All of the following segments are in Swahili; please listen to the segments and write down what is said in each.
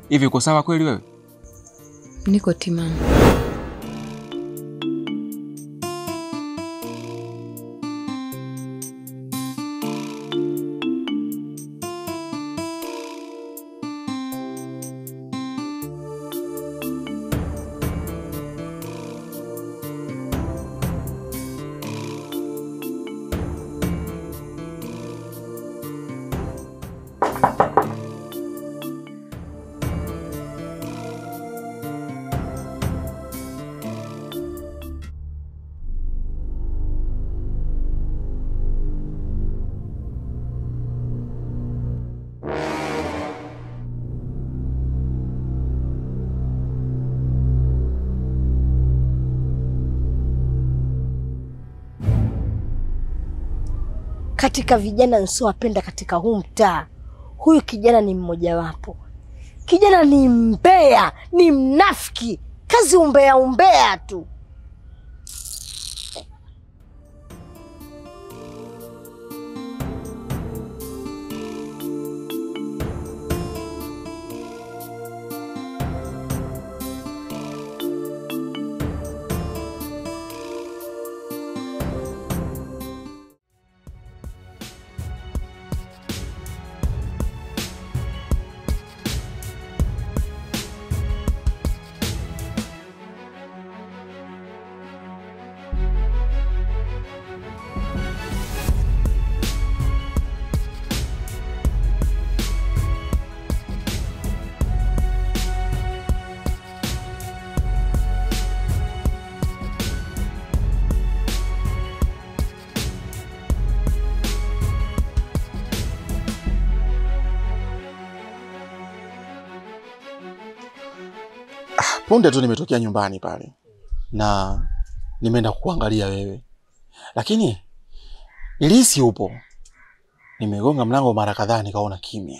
Hivi uko sawa kweli wewe? Niko timamu. Katika vijana nisiowapenda katika huu mtaa, huyu kijana ni mmojawapo. Kijana ni mbea, ni mnafiki, kazi umbea umbea tu. Punde tu nimetokea nyumbani pale na nimeenda kukuangalia wewe, lakini nilihisi upo. Nimegonga mlango mara kadhaa, nikaona kimya.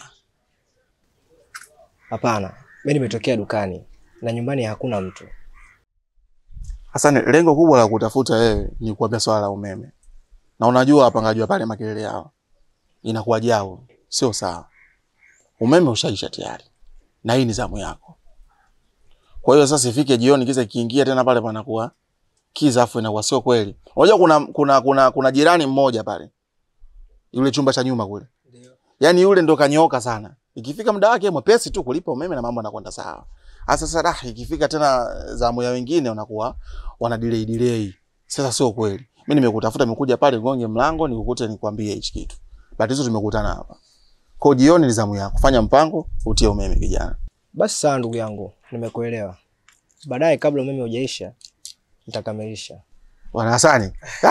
Hapana, mimi nimetokea dukani na nyumbani hakuna mtu. Sasa ni- lengo kubwa la kutafuta wewe ni kuambia swala la umeme, na unajua wapangaji wa pale makelele yao inakuwa jao, sio sawa. Umeme ushaisha tayari, na hii ni zamu yako. Kwa hiyo sasa ifike jioni, kiza kiingia tena pale panakuwa kiza, afu inakuwa sio kweli. Unajua kuna, kuna, kuna, kuna jirani mmoja pale, yule chumba cha nyuma kule, yaani yule ndo kanyoka sana. Ikifika muda wake mwepesi tu kulipa umeme na mambo yanakwenda sawa. Sasa sasa dah, ikifika tena zamu ya wengine unakuwa wana delay delay. Sasa sio kweli. Mimi nimekutafuta, nimekuja pale gonge mlango nikukute nikwambie hichi kitu. Batizo tumekutana hapa. Kwa hiyo jioni ni zamu yako. Fanya mpango utie umeme kijana. Basi sawa, ndugu yangu, nimekuelewa. Baadaye kabla umeme hujaisha nitakamilisha. Bwana Hasani.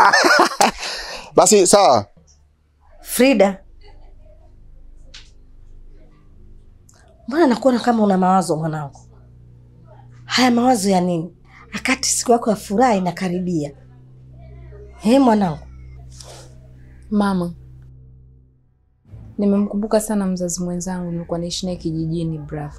Basi sawa. Frida, mbona nakuona kama una mawazo mwanangu? Haya mawazo ya nini? Akati siku yako ya furaha inakaribia. He mwanangu, Mama, nimemkumbuka sana mzazi mwenzangu nilikuwa naishi naye kijijini bravo,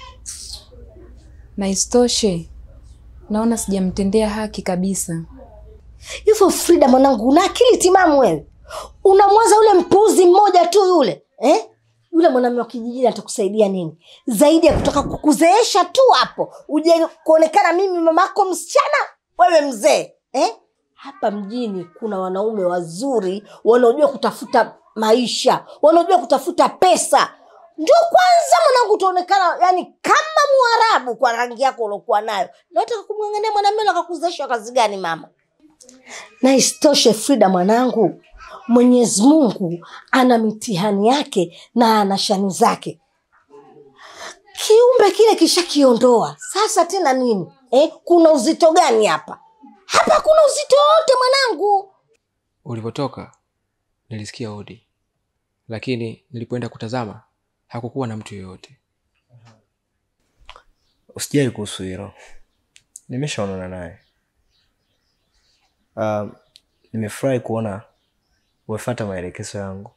na isitoshe naona sijamtendea haki kabisa. hivyo Frida mwanangu, una akili timamu wewe? Unamwaza yule mpuuzi mmoja tu yule eh? Yule mwanamume wa kijijini atakusaidia nini zaidi ya kutaka kukuzeesha tu hapo, uje kuonekana mimi mamako msichana, wewe mzee eh? Hapa mjini kuna wanaume wazuri wanaojua kutafuta maisha, wanaojua kutafuta pesa. Ndio kwanza mwanangu utaonekana yani kama Mwarabu kwa rangi yako uliokuwa nayo. Nataka kumwangania mwanamume na akakuzeesha kazi gani mama? na isitoshe Frida mwanangu, Mwenyezi Mungu ana mitihani yake na ana shani zake. Kiumbe kile kishakiondoa, sasa tena nini eh? Kuna uzito gani hapa? Hapa kuna uzito wote mwanangu. Ulivyotoka nilisikia hodi, lakini nilipoenda kutazama hakukuwa na mtu yoyote. Usijali kuhusu hilo, nimeshaonana naye. Um, nimefurahi kuona umefuata maelekezo yangu.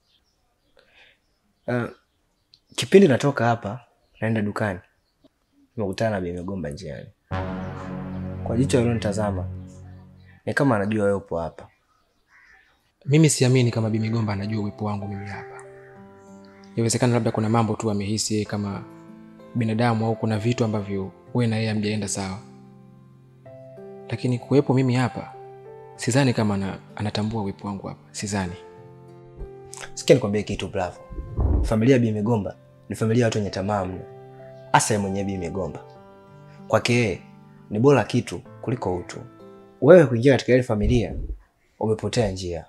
Uh, kipindi natoka hapa naenda dukani, nimekutana na Bi Migomba njiani. Kwa jicho alilonitazama ni kama anajua wewe upo hapa. Mimi siamini kama Bi Migomba anajua uwepo wangu mimi hapa. Inawezekana labda kuna mambo tu amehisi yeye kama binadamu au kuna vitu ambavyo wewe na yeye hamjaenda sawa, lakini kuwepo mimi hapa, sidhani kama ana, anatambua uwepo wangu hapa, sidhani. Sikia nikwambie kitu Bravo. Familia ya Bi Migomba ni familia ya watu wenye tamaa mno, hasa yeye mwenyewe Bi Migomba. Kwake yeye ni bora kitu kuliko utu. Wewe kuingia katika ile familia umepotea njia.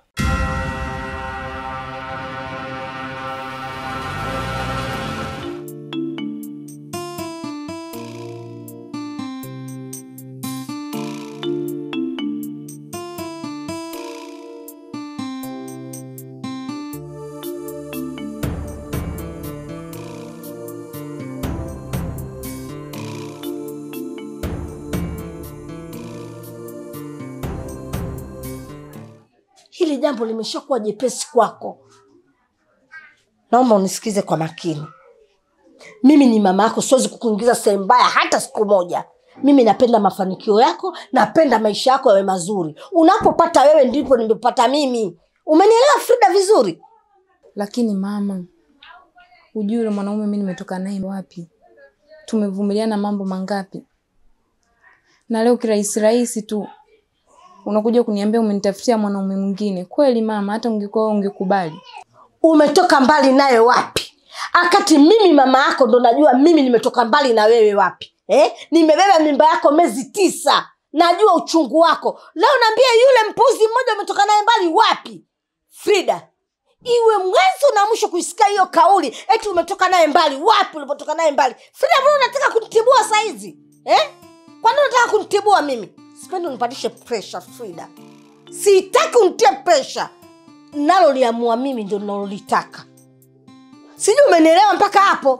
hili jambo limeshakuwa jepesi kwako naomba unisikize kwa makini mimi ni mama yako siwezi kukuingiza sehemu mbaya hata siku moja mimi napenda mafanikio yako napenda maisha yako yawe mazuri unapopata wewe ndipo nimepata mimi umenielewa frida vizuri Lakini mama, hujui yule mwanaume mi nimetoka naye wapi? Tumevumiliana mambo mangapi, na leo kirahisi rahisi tu unakuja kuniambia umenitafutia mwanaume mwingine. Kweli mama, hata ungekuwa wewe ungekubali? umetoka mbali naye wapi akati mimi mama yako ndo najua mimi nimetoka mbali na wewe wapi eh? nimebeba mimba yako miezi tisa najua uchungu wako leo naambia yule mpuzi mmoja umetoka naye mbali wapi frida iwe mwanzo na mwisho kuisikia hiyo kauli eti umetoka naye mbali wapi ulipotoka naye mbali frida mbona unataka kunitibua saizi eh? kwani unataka kunitibua mimi sipendi unipatishe presha frida sitaki unitie presha naloliamua mimi ndo nalolitaka sijui umenielewa mpaka hapo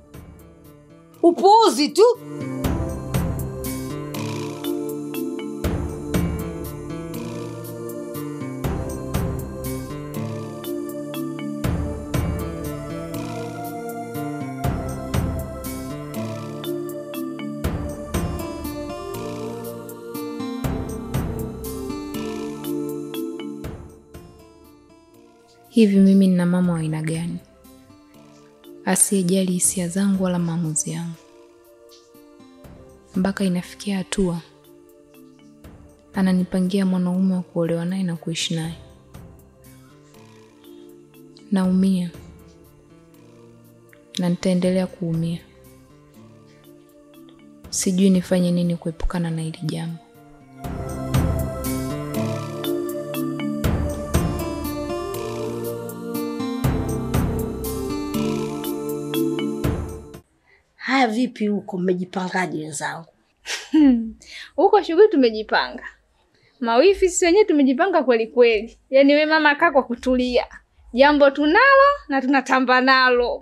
upuuzi tu Hivi mimi nina mama wa aina gani asiyejali hisia zangu wala maamuzi yangu, mpaka inafikia hatua ananipangia mwanaume wa kuolewa naye na kuishi naye? Naumia na nitaendelea kuumia. Sijui nifanye nini kuepukana na hili jambo. haya vipi huko mmejipangaje wenzangu huko shughuli tumejipanga mawifi sisi wenyewe tumejipanga kweli kweli yaani we mama kaa kwa kutulia jambo tunalo na tunatamba nalo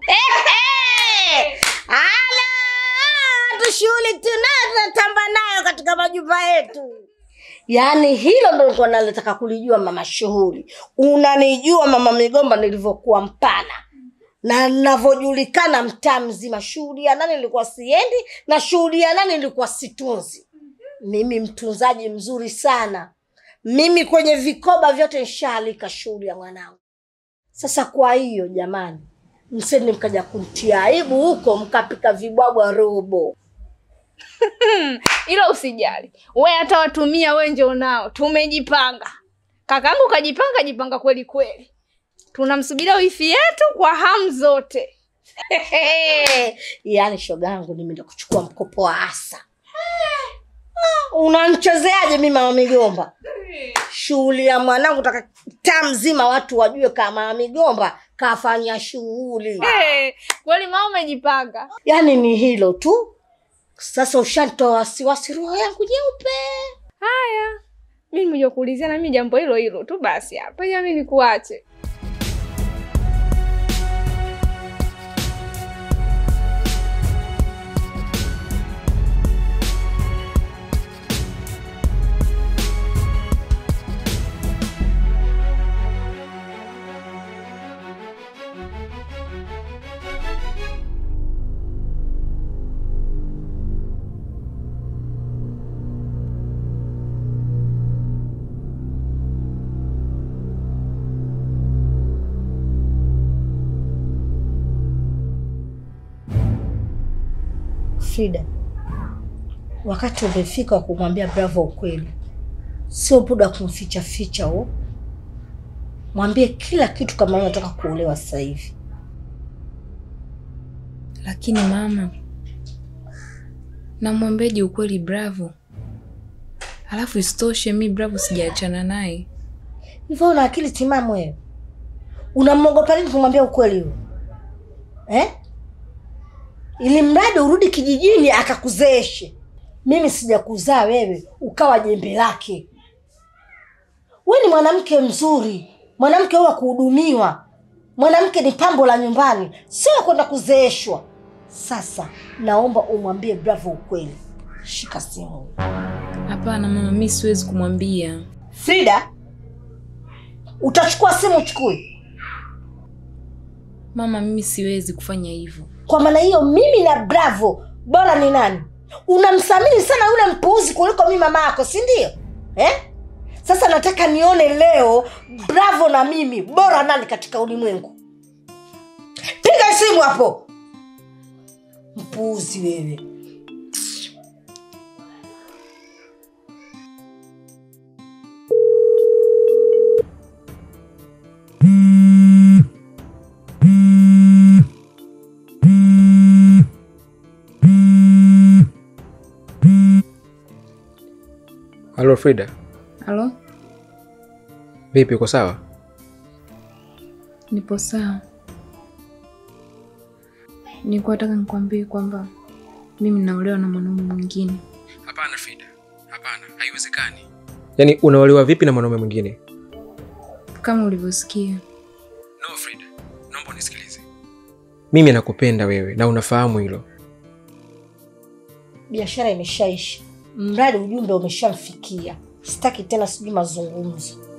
ala tu shughuli tunayo tunatamba nayo katika majumba yetu yaani hilo ndo nilikuwa nalitaka kulijua mama shughuli unanijua mama migomba nilivyokuwa mpana na navyojulikana mtaa mzima shughuli ya nani nilikuwa siendi na shughuli ya nani nilikuwa situnzi mimi mtunzaji mzuri sana mimi kwenye vikoba vyote nshaalika shughuli ya mwanangu sasa kwa hiyo jamani msende mkaja kumtia aibu huko mkapika vibwabwa robo ilo usijali we hata watumia we njo nao tumejipanga kakangu kajipanga jipanga kweli kweli tunamsubiria wifi yetu kwa hamu zote yaani shoga yangu nimeenda kuchukua mkopo wa asa unamchezeaje mi mama migomba shughuli ya mwanangu taka taa mzima watu wajue kama mama migomba kafanya shughuli Eh, kweli mama umejipanga yaani ni hilo tu sasa ushantoa wasiwasi roho yangu nyeupe haya mi nimekuja kuulizia na mi jambo hilo hilo tu basi hapa jami nikuache Frida, wakati umefika wa kumwambia Bravo ukweli, sio muda wa kumficha ficha huo. Mwambie kila kitu kama wewe unataka kuolewa sasa hivi. Lakini mama, namwambiaje ukweli Bravo? Alafu isitoshe mi Bravo sijaachana naye. Hivyo una akili timamu wewe? Unamwogopa nini kumwambia ukweli huo eh? Ili mradi urudi kijijini akakuzeeshe. Mimi sijakuzaa wewe ukawa jembe lake. We ni mwanamke mzuri, mwanamke wa kuhudumiwa, mwanamke ni pambo la nyumbani, sio kwenda kuzeeshwa. Sasa naomba umwambie Bravo ukweli. Shika simu. Hapana mama, mi siwezi kumwambia. Frida, utachukua simu uchukue. Mama, mimi siwezi kufanya hivyo. Kwa maana hiyo mimi na Bravo bora ni nani? Unamthamini sana yule mpuuzi kuliko mimi mama yako, si ndio? Eh? Sasa nataka nione leo Bravo na mimi bora nani katika ulimwengu. Piga simu hapo. Mpuuzi wewe. Halo Frida, Halo, vipi, uko sawa? nipo sawa. Nilikuwa nataka nikwambie kwamba mimi naolewa na mwanaume mwingine. Hapana Frida, hapana, haiwezekani. Yaani unaolewa vipi na mwanaume mwingine? Kama ulivyosikia, No Frida, naomba unisikilize. Mimi nakupenda wewe na unafahamu hilo. Biashara imeshaisha, mradi ujumbe umeshamfikia. Sitaki tena sijui mazungumzo.